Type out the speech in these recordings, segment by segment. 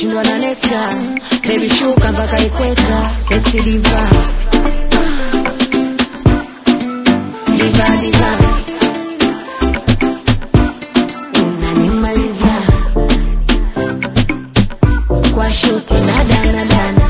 nashindwa na nekta bebi shuka mpaka ikweta sexy diva diva diva unanimaliza kwa shuti na dana dana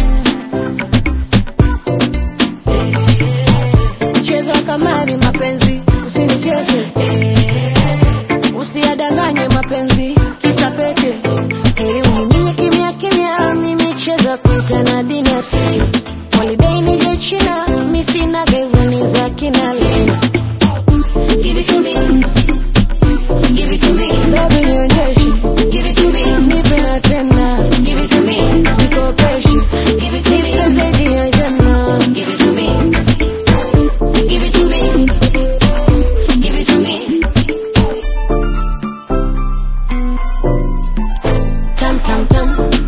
cheza kamari mapenzi usinicheze usiyadanganye mapenzi kisa pete heri uniminye kimya kimya mimi cheza pete na dinasi holiday nije china mi sina gezoni za kina lena Give it to me. Give it to me. Baby nionyeshe. Give it to me. Nipe na tena. Give it to me. Nikopeshe. Give it to me. Nipe zaidi ya jana. Give it to me. Give it to me. Give it to me. Tam tam tam.